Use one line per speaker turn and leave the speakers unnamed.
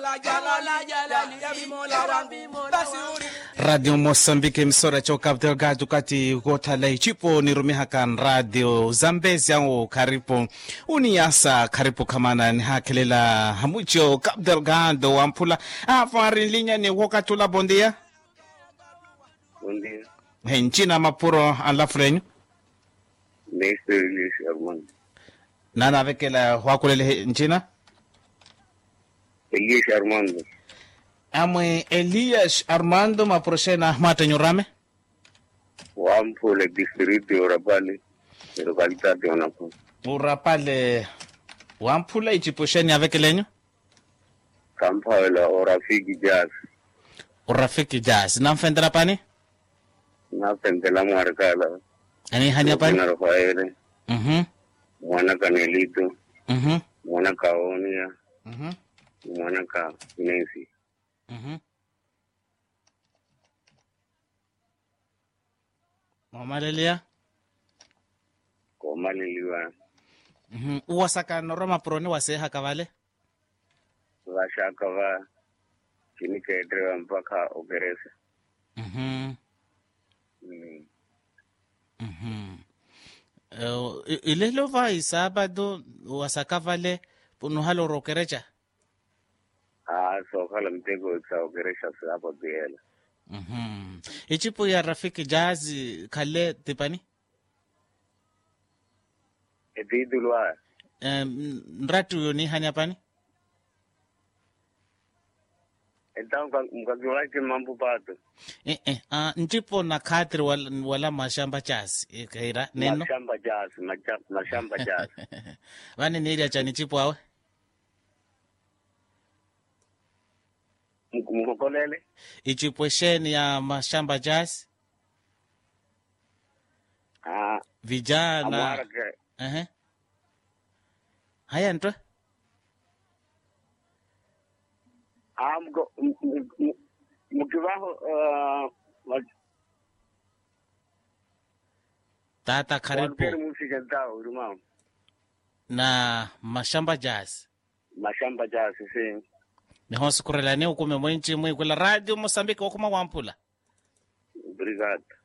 radio moçambique emissora tya cabo delgado kati kothala icipo nirumihakan radio zambezi yango kharipo uniyasa kharipo khamana nihakhelela hamucho cabo delgado wamphula afarin linya ni wokatula bondia
Buen día.
hencina mapuro anlafulenyu
Néstor Luis Armando.
nanavekela wakulele ncina
Elias Armando.
amwe elias armando maproshena matenyurame
Wampole, distrito de Orapale, localidad de Onapo.
urapale wamphula iciposheni avekelenyu
Campa de la Orafiki Jazz.
urafiki jasi namfendela pani
Na Pentela Marcala.
ani hanya pani
Mwana Rafael.
mhm
Mwana Canelito.
mhm
Mwana Caonia.
mhm
Mwana Ca Nancy.
mhm mamalelia
Koma Liliwa.
mhm uwasakano romaproni waseha kavale
Vashaka va. Chini kaedrewa mpaka Ogeresa.
mhm
Mm.
mhm Eh, i- ilelo va isabado wasakavale punuhalo rokerecha
Ah, sokala mtego sa Ogeresa sa hapo Biela.
mhm ichipo ya rafiki jazi khale tipani
Etidulwa.
Em, nrati uyo ni hanya pani
Então, mkakiwache mambo pato.
eh eh ah nchipo na khadri wala, wala mashamba chasi ikaira neno
mashamba jazz macha- mashamba jazz
vane niilia chani chipo awe
Mk- mkokolele
ichipo sheni ya mashamba jasi
Ah,
vijana
amwarake
ehe haya ntwe
Ah, mko- m- m- m- mkivaho ah, wa-
tata
walukeri
karibu
musike ntao ulimao
na mashamba jasi
mashamba jazz si
nihonsikurelani ukume mwenchi mwikwela radio mosambike wakuma wampula
brigade